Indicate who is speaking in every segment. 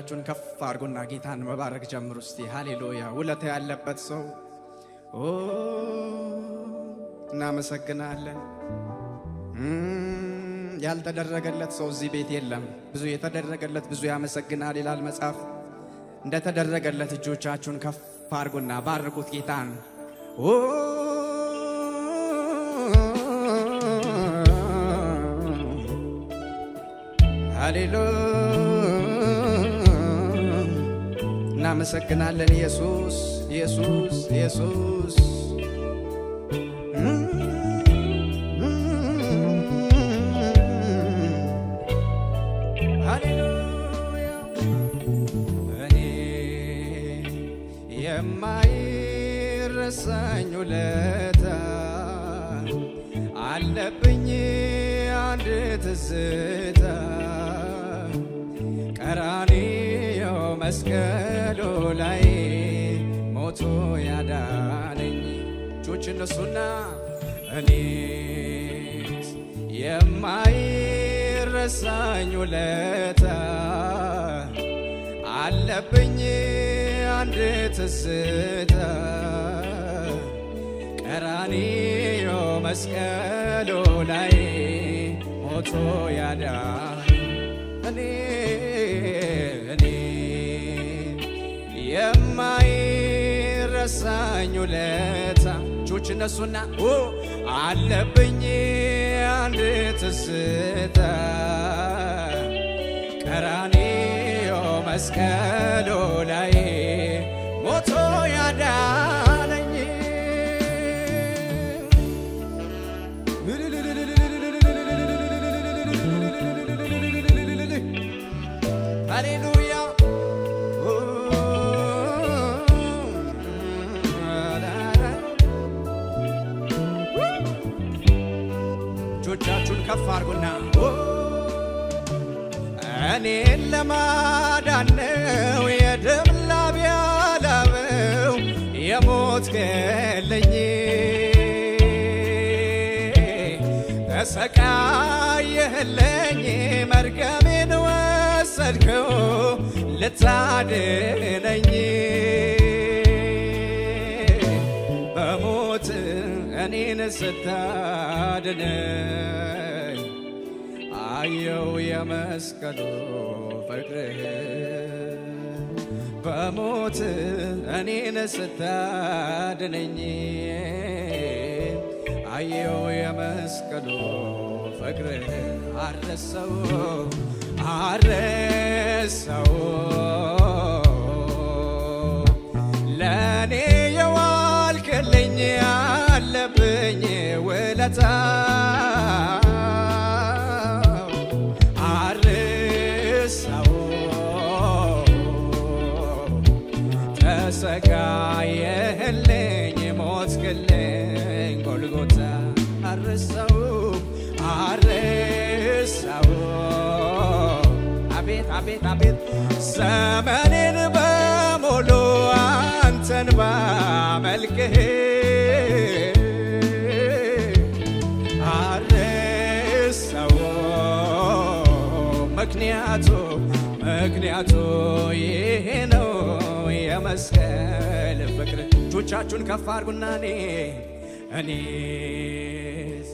Speaker 1: እጆቻችሁን ከፍ አድርጉና ጌታን መባረክ ጀምሩ እስቲ። ሃሌሉያ! ውለታ ያለበት ሰው ኦ እናመሰግናለን። እም፣ ያልተደረገለት ሰው እዚህ ቤት የለም። ብዙ የተደረገለት ብዙ ያመሰግናል ይላል መጽሐፍ። እንደተደረገለት እጆቻችሁን ከፍ አድርጉና ባርኩት ጌታን ኦ ሃሌሉያ እናመሰግናለን ኢየሱስ ኢየሱስ ኢየሱስ ሃሌሉያ እኔ የማይረሳኝ ውለታ አለብኝ አንድ ትዝታ ቀራንዮ መስቀሉ ላይ ሞቶ ያዳነኝ እጆች እነሱና እኔስ የማይረሳኝ ውለታ አለብኝ አንድ ትዝታ ቀራንዮ መስቀሉ ላይ ሞቶ ያዳነኝ እኔ እኔ የማይረሳኝ ውለታ እጆች እነሱና ኦ አለብኝ አንድ ትዝታ ቀራንዮ መስቀሉ ላይ ሞቶ ያዳነኝ ሃሌሉያ እጆቻችሁን ከፍ አድርጉና እኔን ለማዳን ነው የደም ላብ ያላበው የሞት ገለኝ ተሰቃየህለኝ መርገሜን ወሰድከው ልታድነኝ በሞት እኔን ስታድነኝ አየው የመስቀሉ ፍቅርህ በሞት እኔን ስታድነኝ አየው የመስቀሉ ፍቅርህ አረሰው አረሰው ለእኔ የዋልክልኝ አለብኝ ውለታ አርሰው ተሰቃየህልኝ ሞትክልኝ ጎልጎታ አርሰው አርሰው አቤት አቤት አቤት ዘመኔን በሙሉ አንተን ባመልክህ አርሰው ምክንያቱ ምክንያቱ ይሄ ነው የመስቀል ፍቅር። እጆቻችሁን ከፍ አድርጉና እኔ እኔስ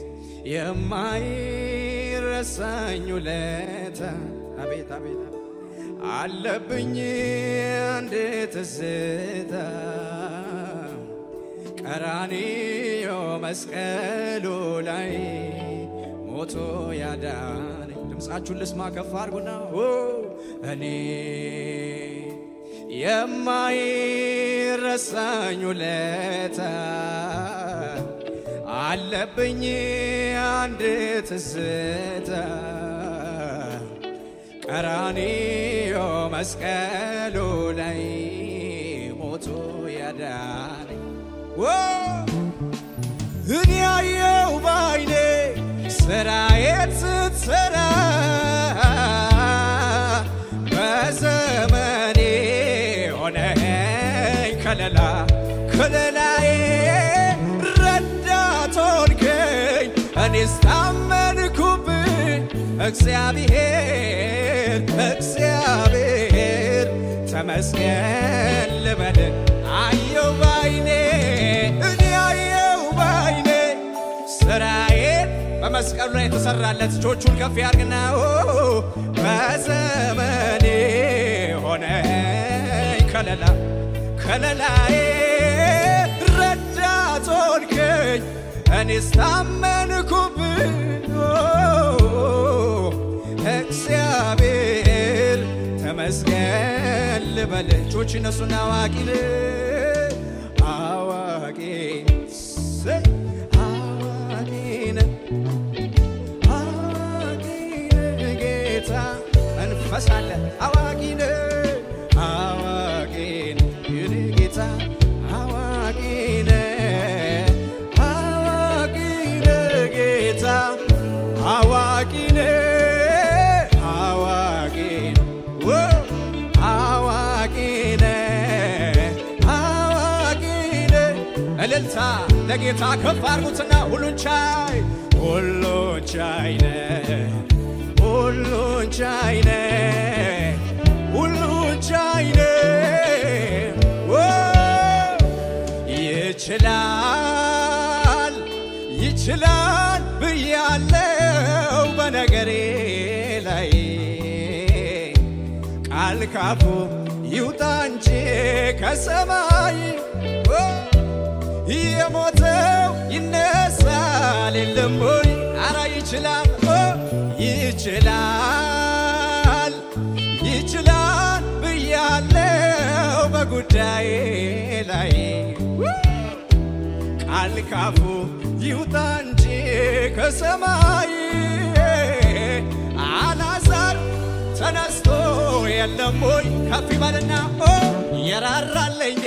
Speaker 1: የማይረሳኝ ውለታ አቤት አቤት አቤት አለብኝ አንድ ትዝታ ቀራንዮ መስቀሉ ላይ ሞቶ ያዳነኝ። ድምፃችሁን ልስማ ከፍ አድርጉና ኦ እኔ የማይረሳኝ ውለታ አለብኝ አንድ ትዝታ ቀራንዮ መስቀሉ ላይ ሞቶ ያዳነኝ እኔ ያየው ባይኔ ስራዬን ስትሰራ በዘመኔ ሆነኝ ከለላ ከለላዬ ረዳት ሆንከኝ እኔስ ታመንኩብህ እግዚአብሔር እግዚአብሔር ተመስገን ልበል አየው ባይኔ እኔ አየው ባይኔ ስራዬን በመስቀሉ ላይ የተሰራለት እጆቹን ከፍ ያርግና ኦ፣ በዘመኔ ሆነኝ ከለላ ከለላዬ ረዳት ሆንከኝ እኔስ ታመንኩብህ እግዚአብሔር ተመስገን ልበል እጆች እነሱን አዋቂ ነህ አዋቂ ሰይ አዋቂ ነህ አዋቂ ነህ ጌታ መንፈስ አለ አዋቂ ነህ አዋቂ ነህ የኔ ጌታ አዋቂ ነህ አዋቂ ነህ ጌታ አዋቂ ነህ አዋቂ ዎ አዋቂ ነህ አዋቂ ነህ እልልታ ለጌታ ከፍ አድርጉትና ሁሉን ቻይ ሁሉን ቻይ ነህ ሁሉን ቻይ ነህ ሁሉን ቻይ ነህ ዎ ይችላል ይችላል ብያለው በነገሬ ላይ ቃል ካፉ ይውጣ እንጂ ከሰማይ ኦ፣ የሞተው ይነሳል የለም ወይ? አረ ይችላል ኦ፣ ይችላል ይችላል ብያለው በጉዳዬ ላይ ቃል ካፉ ይውጣ እንጂ ከሰማይ አላዛር ተነስቶ የለም ወይ ከፍ ይበልና ኦ የራራለኝ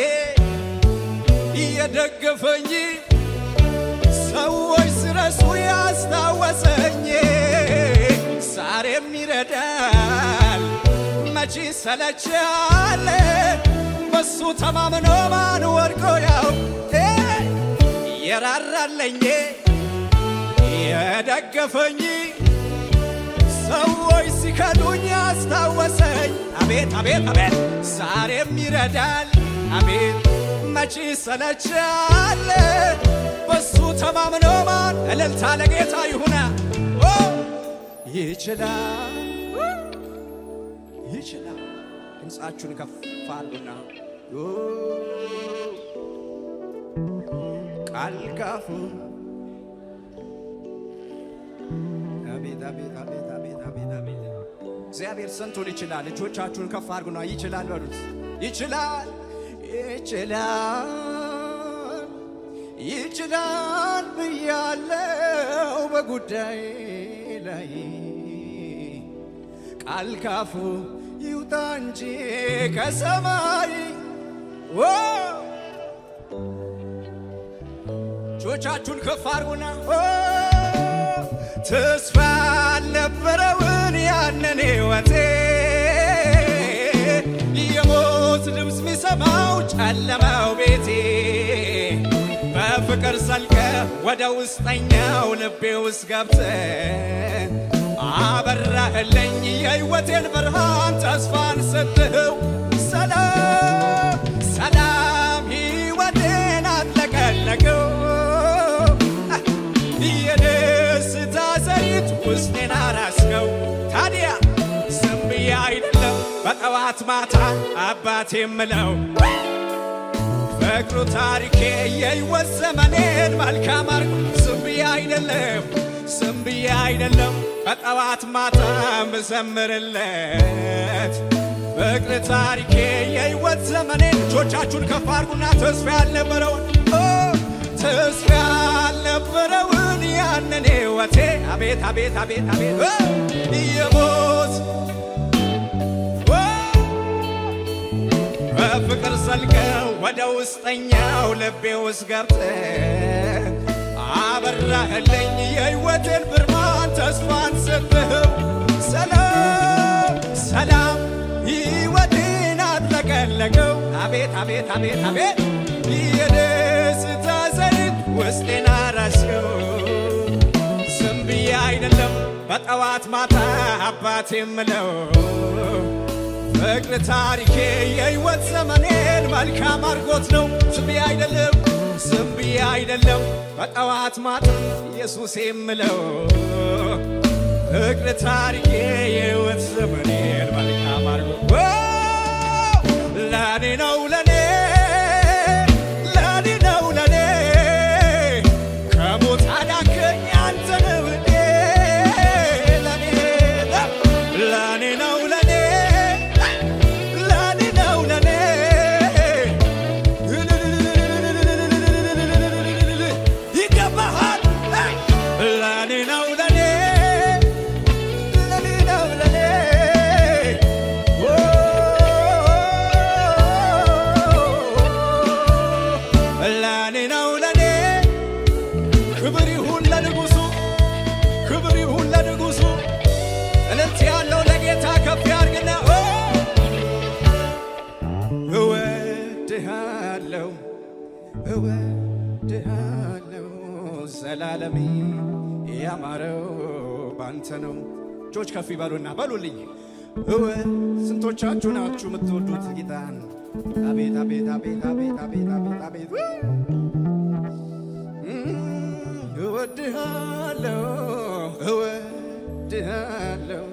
Speaker 1: እየደገፈኝ ሰዎች ስረሱ ያስታወሰኝ ዛሬም ይረዳል መቼ ሰለቻለ በሱ ተማምኖ ማን ወድቆ ያው የራራለኝ የደገፈኝ ሰዎች ሲከዱኝ አስታወሰኝ። አቤት አቤት አቤት ዛሬም ይረዳል። አቤት መቼ ሰለቻለ በሱ ተማምኖ ማን እልልታ ለጌታ ይሁና ኦ ይችላል ይችላል። ድምፃችሁን ከፍ አድርጉና ኦ ቃል ካፉ አቤት አቤት አቤት አቤት አቤት አቤት እግዚአብሔር ስንቱን ይችላል። እጆቻችሁን ከፍ አድርጉና ይችላል በሉት። ይችላል ይችላል ይችላል ብያለው በጉዳይ ላይ ቃል ካፉ ይውጣ እንጂ ከሰማይ ኦ እጆቻችሁን ከፍ አድርጉና ኦ ተስፋ አልነበረውን ያንን ሕይወቴ የሞት ድምፅ ሚሰማው ጨለማው ቤቴ በፍቅር ሰልቀ ወደ ውስጠኛው ልቤ ውስጥ ገብተ አበራህልኝ የሕይወቴን ብርሃን ተስፋን ሰጥኸው ሰላም ሰላም ሕይወቴን አጥለቀለቀው የደስታ ዘይት ውስጤን አራስከው ታዲያ ዝም ብዬ አይደለም በጠዋት ማታ አባቴ የምለው ፍቅሩ ታሪኬ የሕይወት ዘመኔን መልካም አርጎ ዝም ብዬ አይደለም ዝም ብዬ አይደለም በጠዋት ማታ ምዘምርለት ፍቅር ታሪኬ የሕይወት ዘመኔን እጆቻችሁን ከፍ አድርጉና ተስፋ ያልነበረውን ኦ፣ ተስፋ ያልነበረውን ያንን ሕይወቴ አቤት አቤት አቤት አቤት ኦ፣ የሞት ኦ፣ በፍቅር ሰልቀው ወደ ውስጠኛው ልቤ ውስጥ ገብተህ አበራህልኝ የሕይወቴን ብርሃን ተስፋን ሰጥኸው ሰላም ሰላም ሕይወቴን አጥለቀለቀው አቤት አቤት አቤት አቤት የደስታ ዘይት ውስጤን አራስከው ዝም ብዬ አይደለም በጠዋት ማታ አባት የምለው ፍቅር ታሪኬ የሕይወት ዘመኔን መልካም አድርጎት ነው። ዝም ብዬ አይደለም ዝም ብዬ አይደለም በጠዋት ማታ ኢየሱስ የምለው ፍቅር ታሪኬ የሕይወት ዘመኔን መልካም አድርጎት ለኔ ነው ለኔ ለኔ ነው ለኔ ከሞት አዳንከኝ አንተ ነህ ውዴ ለኔ ለኔ ነው ለኔ ለኔ ነው ለኔ ይገባሃል ለኔ ነው ለኔ ለኔ ነው ለኔ ለኔ ነው ለኔ ክብር ይሁን ለንጉሱ ክብር ይሁን ለንጉሱ እልልት ያለው ለጌታ ከፍ ያርግና እወድሃለው እወድሃለው ዘላለሜ ያማረው ባንተ ነው። እጆች ከፍ ይበሉና በሉልኝ እወ ስንቶቻችሁ ናችሁ የምትወዱት ጌታን? አቤት አቤት አቤት አቤት አቤት አቤት አቤት እወድሃለው እወድሃለው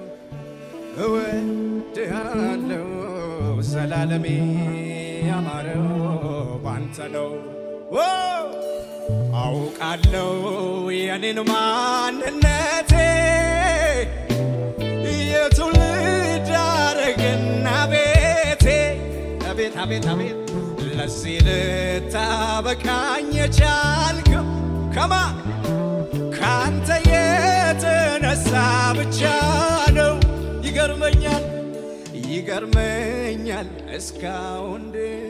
Speaker 1: እወድሃለው ዘላለሜ ያማረው ባንተ ነው። ኦ አውቃለው የኔን ማንነቴ የትውልድ ሐረግና ቤቴ አቤት አቤት አቤት ለዚህ ልታበቃኝ የቻልከው ከማ ካንተ የተነሳ ብቻ ነው። ይገርመኛል ይገርመኛል እስካሁን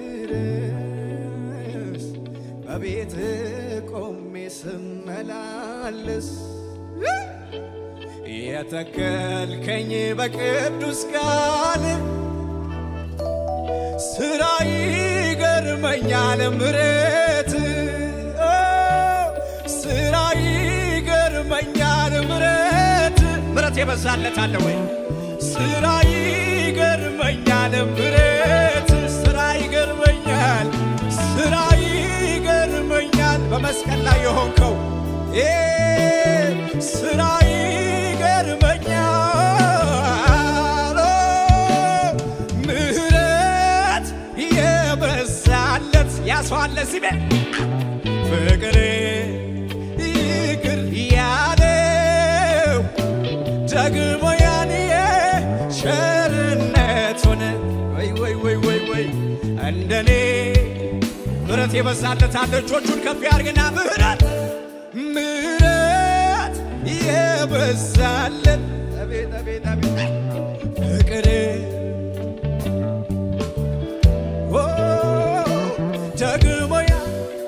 Speaker 1: ድረስ በቤት ቆሜ ስመላለስ የተከልከኝ በቅዱስ ቃል ስራ ይገርመኛል ምረት ስራ ይገርመኛል ምረት ምረት የበዛለት አለ ወይ? ስራ ይገርመኛል ምረት ስራ ይገርመኛል ስራ ይገርመኛል በመስቀል ላይ የሆንከው እ ስራ ይገርመኛል ኦ፣ ምሕረት የበዛለት ያስዋለ ሲቤ ፍቅር ይቅር ያለው ደግሞ ያን ቸርነቱን ወይ ወይ ወይ ወይ ወይ እንደኔ ምሕረት የበዛለት አለ። እጆቹን ከፍ ያርግና ምሕረት ምሕረት የበዛለት አቤት አቤት አቤት ፍቅር ኦ ደግሞ ያ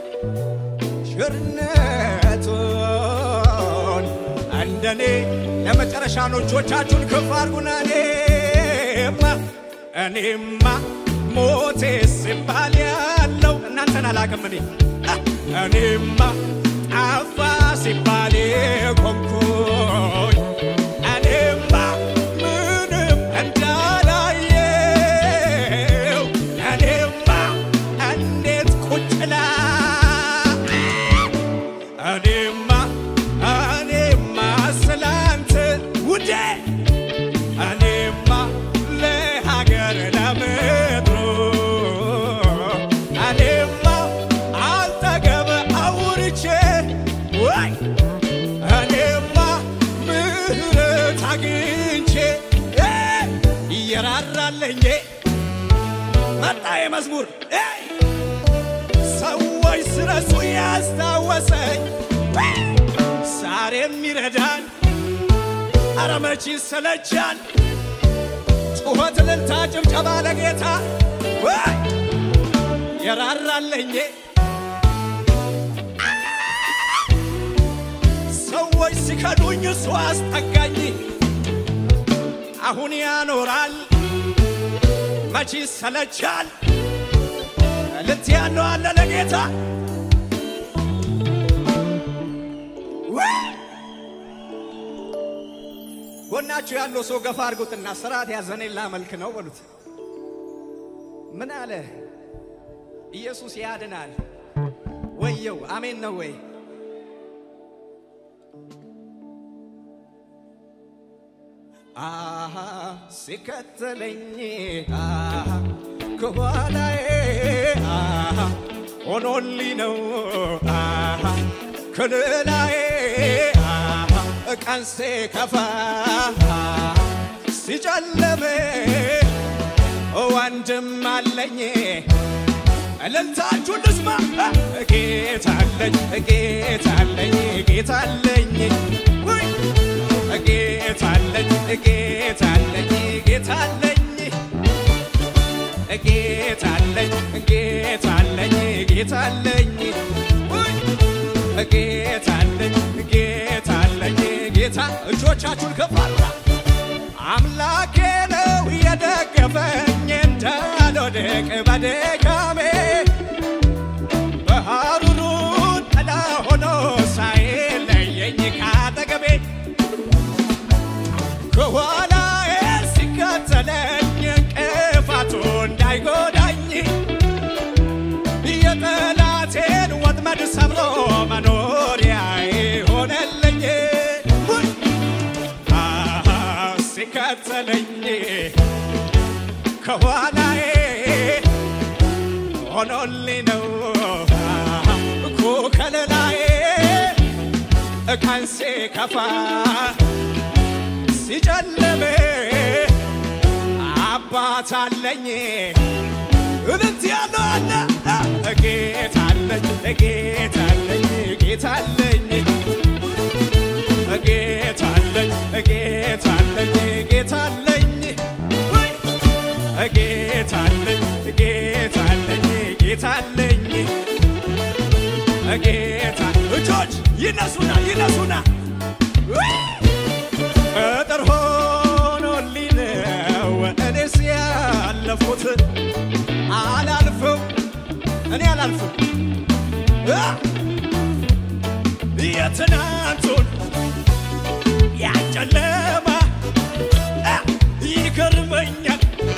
Speaker 1: ቸርነቱን እንደኔ ለመጨረሻ ነው። እጆቻችሁን ከፍ አድርጉና እኔማ እኔማ ሞቴ ሲባል ያለው እናንተን አላቅም እኔ እኔማ ጠፋ ሲባል ቆምኩኝ እኔማ ምንም እንዳላየው እኔማ እንዴት ቁጭላ እኔማ እኔማ ስላንተ ውዴ እኔማ ለሀገር ለምድሩ እኔማ አልጠገብ አውርቼ ወይ እኔማ ምሕረት አግኝቼ እ እየራራለኝ መጣ የመዝሙር እ ሰዎች ስረሱ ያስታወሰኝ ዛሬ የሚረዳን አረ መች ይሰለቻል? ጩኸት፣ እልልታ፣ ጭብጨባ ለጌታ ወይ የራራለኝ ሰዎች ሲከዱኝ እሱ አስጠጋኝ። አሁን ያኖራል መች ይሰለቻል? እልልት ያለው አለ ለጌታ ወይ! ጎናችሁ ያለው ሰው ገፋ አድርጉትና ስርዓት ያዘኔ ላመልክ ነው በሉት። ምን አለ? ኢየሱስ ያድናል። ወየው አሜን ነው ወይ? አሃ ሲከተለኝ አሃ ከኋላዬ አሃ ሆኖልኝ ነው አሃ ከልላዬ አሃ ቀን ሲከፋ ሲጨለሜ ወንድም አለኝ እልልታችሁን ልስማ ጌታ አለኝ ጌታ አለኝ ጌታ አለኝ ውይ ጌታ አለኝ ጌታ አለኝ ጌታ አለኝ ጌታ አለኝ ጌታ አለኝ ጌታ አለኝ ውይ ጌታ አለኝ ጌታ አለኝ ጌታ እጆቻችሁን ከፍ አድርጉ አምላኬ ነው የደገፈኝ እንዳልወድቅ በድካሜ በሐሩሩ ጥላ ሆኖ ሳይለየኝ ካጠገቤ ከኋላዬ ሲከተለኝ እንቅፋቱ እንዳይጎዳኝ የጠላቴን ወጥመድ ሰብሮ መኖሪያዬ ሆነልኝ ውይ! አሃ ሲከተለኝ ከኋላዬ ሆኖልኝ ነው አሃ እኮ ከለላዬ ቀን ሲከፋ ሲጨልም አባት አለኝ እልልት ያለው አለ ጌታ አለኝ ጌታ አለኝ ጌታ አለኝ ጌታ አለኝ ጌታ አለኝ ጌታ አለኝ ወይ! ጌታ አለኝ ጌታ አለኝ ጌታ አለኝ ጌታ እጆች ይነሱና ይነሱና ወይ! ቅጥር ሆኖልኝ ነው እኔስ ያለፉት አላልፍም እኔ አላልፍም አ! የትናንቱን ያጨለማ አ! ይገርመኛል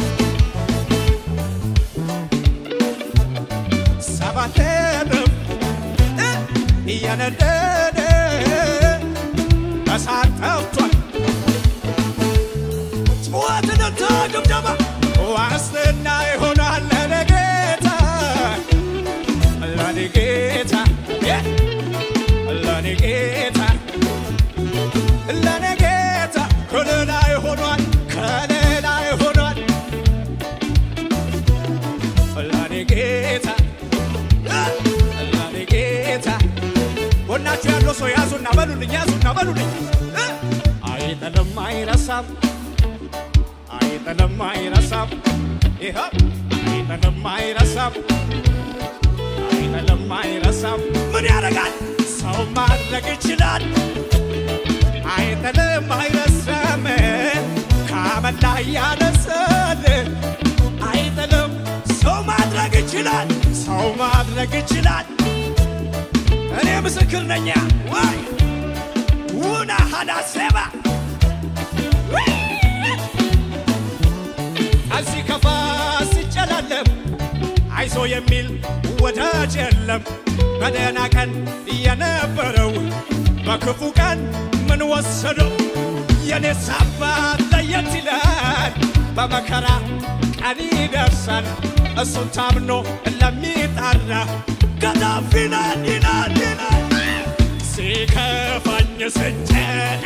Speaker 1: ሰባት እጥፍ እ! እየነደደ እሳት ጠፍቷል ጩኸትንና ድብደባ ዋስትና ይሆናል ለኔ ጌታ ለኔ ጌታ የ! ለኔ ጌታ ለኔ ጌታ ከሌላይ ሆኗል ከሌላይ ሆኗል ለኔ ጌታ እ! ለኔ ጌታ ጎናችሁ ያለው ሰው ያዙና በሉልኝ ያዙና በሉልኝ እ! አይጥልም አይረሳም አይጥልም አይረሳም ይኸው አይጥልም አይረሳም አይጥልም አይረሳም ምን ያደርጋል ሰው ማድረግ ይችላል አይጥልም አይረሳም ከአመድ ላይ ያነሳል አይጥልም ሰው ማድረግ ይችላል ሰው ማድረግ ይችላል እኔ ምስክር ነኛ ወይ ውና ሀዳሴባ እዚህ ከፋ ሲጨላለም አይዞ የሚል ወዳጅ የለም። በደህና ቀን የነበረው በክፉ ቀን ምን ወሰደው? የኔስ አባት ለየት ይላል። በመከራ ቀን ይደርሳል። እሱን ታምኖ ለሚጠራ ከዛፍ ይላል ይላል ይላል ሲከፋኝ ስጨን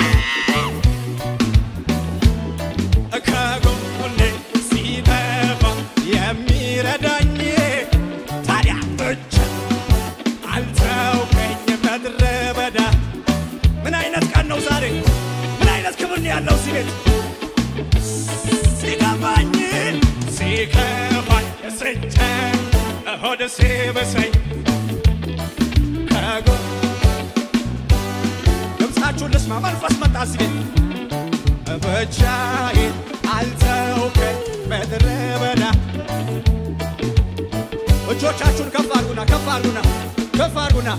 Speaker 1: ከጎኔ ሲጠፋ የሚረዳኝ ታዲያ ብቻ አልተውከኝ ምድረ በዳ። ምን አይነት ቀን ነው ዛሬ? ምን አይነት ክብር ነው ያለው እዚህ ቤት? ሲከፋኝ ሲከፋኝ ስጨን ሆድ ሲብሰኝ ከጎ ድምፃችሁን ልስማ። መንፈስ መጣ እዚህ ቤት ብቻዬን አልተውከኝ ምድረ በዳ። እጆቻችሁን ከፍ አድርጉና ከፍ አድርጉና ከፍ አድርጉና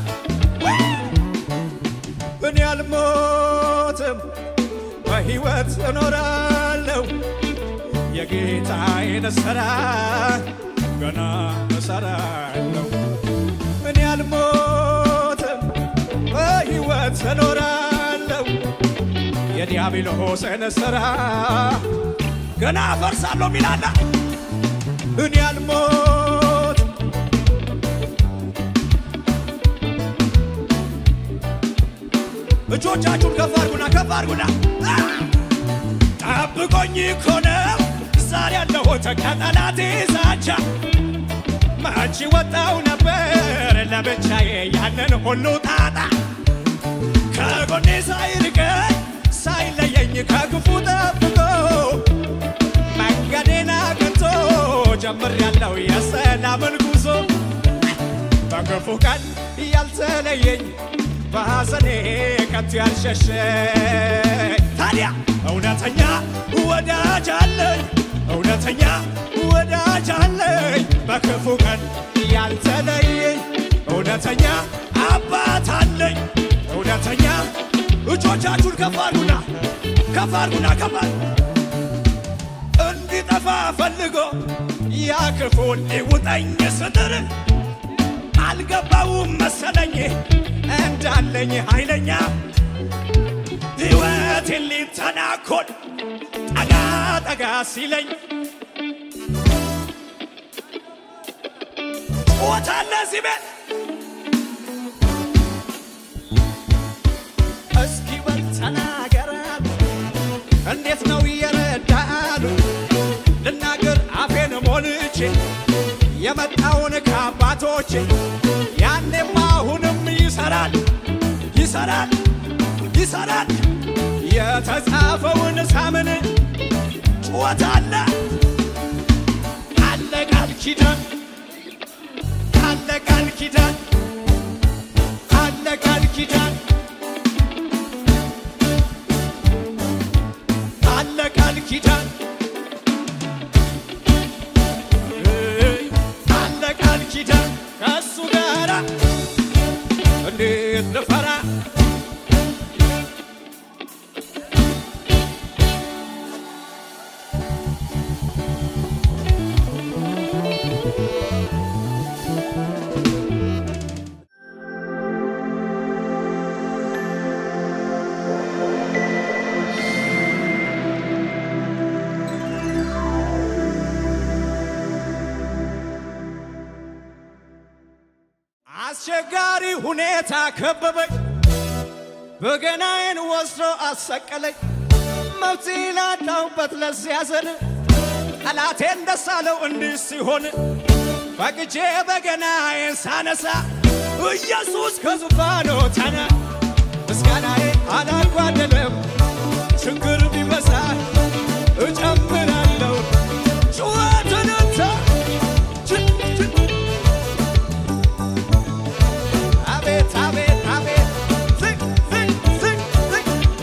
Speaker 1: እኔ አልሞትም በሕይወት እኖራለሁ የጌታዬን ሥራ ገና እሰራለሁ። እኔ አልሞትም በሕይወት እኖራለሁ። የዲያብሎስን ሥራ ገና አፈርሳለሁ ሚላላ እኔ አልሞት እጆቻችሁን ከፍ አድርጉና ከፍ አድርጉና ጠብቆኝ እኮ ነው ዛሬ ያለሁት ከጠላቴ ዛቻ መቼ ወጣው ነበር ለብቻዬ ያንን ሁሉ ጣጣ ከጎኔ ሳይርቀኝ ሳይለየኝ ከክፉ ጠብቆ መንገዴን አቅንቶ ጀምሬያለሁ የሰላምን ጉዞ በክፉ ቀን ያልተለየኝ በሐዘኔ ከቶ ያልሸሸኝ ታዲያ እውነተኛ ወዳጅ አለኝ እውነተኛ ወዳጅ አለኝ በክፉ ቀን ያልተለየኝ እውነተኛ አባት አለኝ እውነተኛ እጆቻችሁን ከፍ አድርጉና ከፍ አድርጉና ከፍ አድርጉ እንዲጠፋ ፈልጎ ያ ክፉ ሊውጠኝ ስጥር አልገባውም መሰለኝ እንዳለኝ ኃይለኛ ሕይወቴን ሊተናኮል ጠጋ ጠጋ ሲለኝ ጩኸታለ እዚህ ቤት እስኪ በል ተናገራሉ እንዴት ነው እየረዳሉ ልናገር አፌን ሞልቼ የመጣውን ከአባቶቼ ያኔም አሁንም ይሰራል ይሰራል ይሰራል የተጻፈውን ሳምን ጩኸት አለ አለ ቃል ኪዳን አለ ቃል ኪዳን አለ ቃል ኪዳን አለ ቃል ኪዳን አለ ቃል ኪዳን ከእሱ ጋራ እንዴት ልፈራ አስቸጋሪ ሁኔታ ከበበኝ፣ በገናዬን ወስዶ አሰቀለኝ። መብት ላጣሁበት ለዚያ ዘን ጠላቴን ደስ አለው እንዲህ ሲሆን ፈቅጄ በገናዬን ሳነሳ ኢየሱስ ከዙፋኑ ተነ ምስጋናዬ አላጓደለም። ችግር ቢበዛ እጨምራለሁ ጩኸትንታ አቤት አቤት አቤት ዝቅ ዝቅ ዝቅ ዝቅ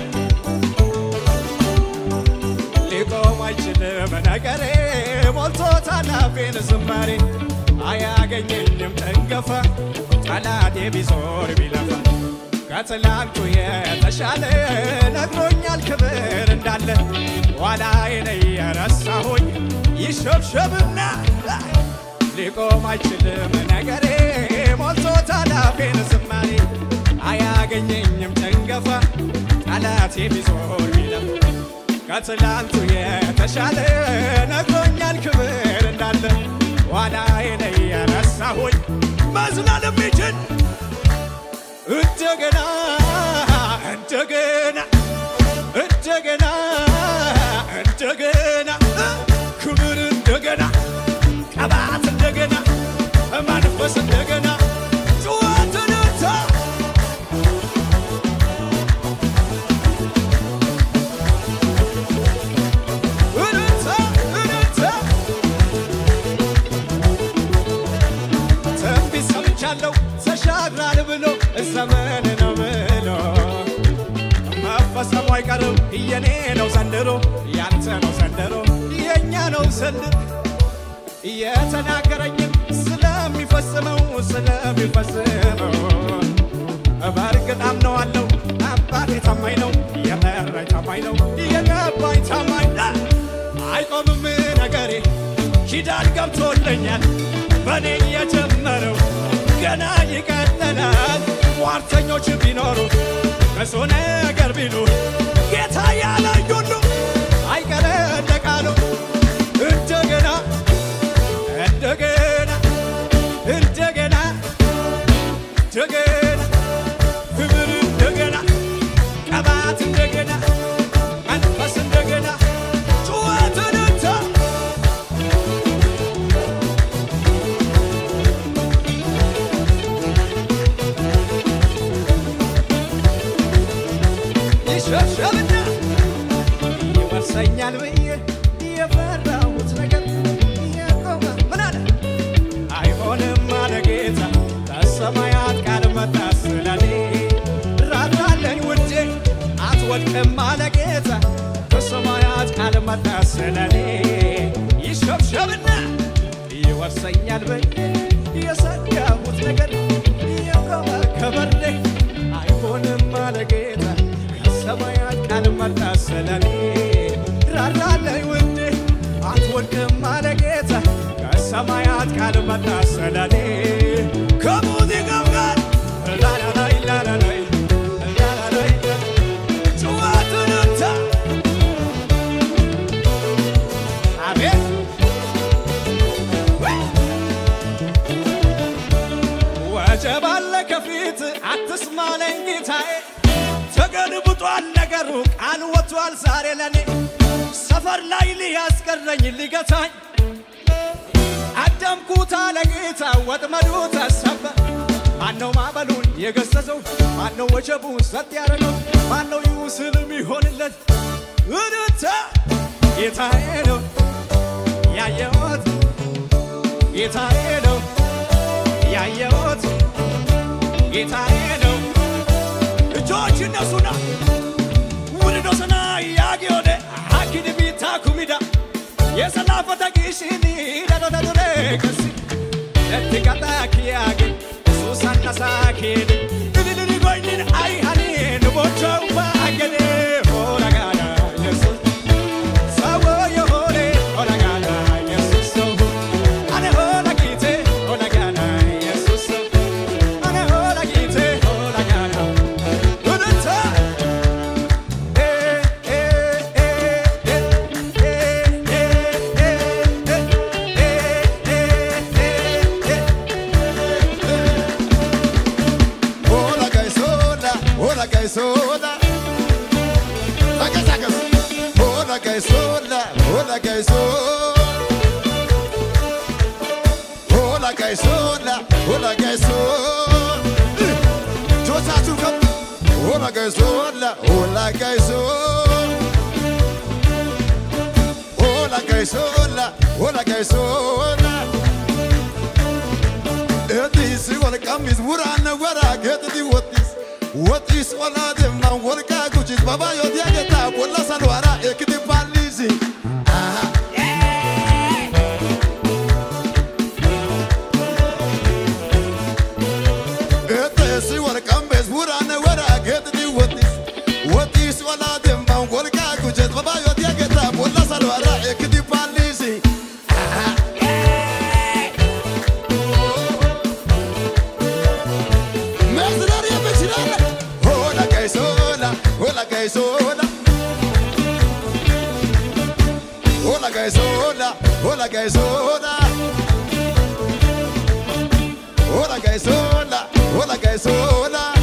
Speaker 1: ሊቆም አይችልም ነገሬ ሞልቶታል አፌን ዝማሬ አያገኘኝም ጠንገፋ ጠላቴ ቢዞር ቢለፋ ከትላንቱ የተሻለ ነግሮኛል ክብር እንዳለ ኋላዬን የረሳሁኝ ይሸብሸብና ሊቆም አይችልም ነገሬ ሞልቶታል አፌን ዝማሬ አያገኘኝም ጨንገፋ ጠላቴ ቢዞር ቢለፋ ከትላንቱ የተሻለ ነግሮኛል ክብር እንዳለ ኋላዬን የረሳሁኝ መዝናል የሚችል እንደገና እንደገና እንደገና እንደገና ክብር እንደገና ቀባት እንደገና መንፈስ እንደገና ጩኸትንታ እንታ እንታ ትንቢት ሰምቻለሁ ተሻግራል ብሎ ዘመን ነው ብሎ መፈጸሙ አይቀርም የኔ ነው ዘንድሮ ያንተ ነው ዘንድሮ የእኛ ነው ዘንድሮ የተናገረኝም ስለሚፈጽመው ስለሚፈጽመው በእርግጥ አምነዋለሁ። አባቴ ታማኝ ነው፣ የመራኝ ታማኝ ነው፣ የገባኝ ታማኝ ነው። አይቆምም ነገሬ ኪዳን ገብቶልኝ አልፎልኛል በእኔ የጀመረው ገና ይቀጥላል። ሟርተኞች ቢኖሩ ብዙ ነገር ቢሉ ጌታ ያለኝ ሁሉ አይቀረ እንደ ቃሉ እንደገና እንደገና እንደገና እንደገና ክብር እንደገና ቀባት እንደገና መንፈስ እንደገና ጩኸትን እንተ ይሸሸብና ይወርሰኛል ብዬ የፈራሁት ነገር የቆመ ምን አለ አይሆንም አለ ጌታ ከሰማያት ቃል መጣ ስለኔ ራራለኝ ውዴ አትወድቅም አለ ጌታ ከሰማያት ቃል መጣ ስለኔ ይሸብሸብና ይወርሰኛል ብዬ የሰጋሁት ነገር የቆመ ከበሬ አይሆንም አለ ጌታ ከሰማያት ቃል መጣ ስለኔ ራራለኝ ውዴ አትወድቅም አለ ጌታ ከሰማያት ቃል መጣ ስለኔ ከሙዚቃው ጋር ላላላይ ላላላይ ላላላይ ጩኸትን እንተ አቤት ወጀብ አለ ከፊት አትስማለኝ ጌታዬ ተገልብጧል ነገሩ ቃል ወጥቷል ዛሬ ለኔ ሰፈር ላይ ሊያስቀረኝ ሊገታኝ አዳምኩት አለ ጌታ ወጥመዱ ተሰበር ማነው ማዕበሉን የገሰጸው ማነው ወጀቡን ሰጥ ያደረገው ማነው ይውስል የሚሆንለት እድታ ጌታዬ ነው ያየሁት ጌታዬ ነው ያየሁት ጌታዬ ነው እጆች እነሱና ውልዶ ሰና ያጊዮደ አኪድ ቢታ ኩሚዳ የሰላፈተ ጊሽኒ ደዶደዱሬ ከሲ ለትቀጣ ኪያጌ ሱሳነሳ ኬድ ድልድል ጎይኒን አይሃኒን ቦቸው ባገዴ ሆረጋዳ የሱስ ሰዎ የሆነ ሆረጋዳ የሱስ ሰው አነ ሆረጊቴ ሆረጋዳ የሱስ ሰው አነ ሆረጊቴ ሆረጋዳ ውድታ
Speaker 2: Hola gaisola, hola gaisola. Saca, saca. Hola gaisola, hola gaisola. Hola gaisola, hola gaisola. Josa tuka. Hola gaisola, hola gaisola. Hola gaisola, hola gaisola. Etis walqamis waraana waraa geetati wottis wottis olaa deemnaan walqaa kuchis babaayoo diyagetaa bolla salwaaraa eekiti paalliisi. Etis walqamis waraana waraa geetati wottis wottis olaa deemnaan walqaa kuchis babaayoo diyagetaa bolla salwaaraa eekiti paalliisi. Mercenario Mexicana. Hola, Caizola. Hola, Caizola. Hola, Caizola. Hola, Caizola. Hola, Caizola. Hola, Caizola.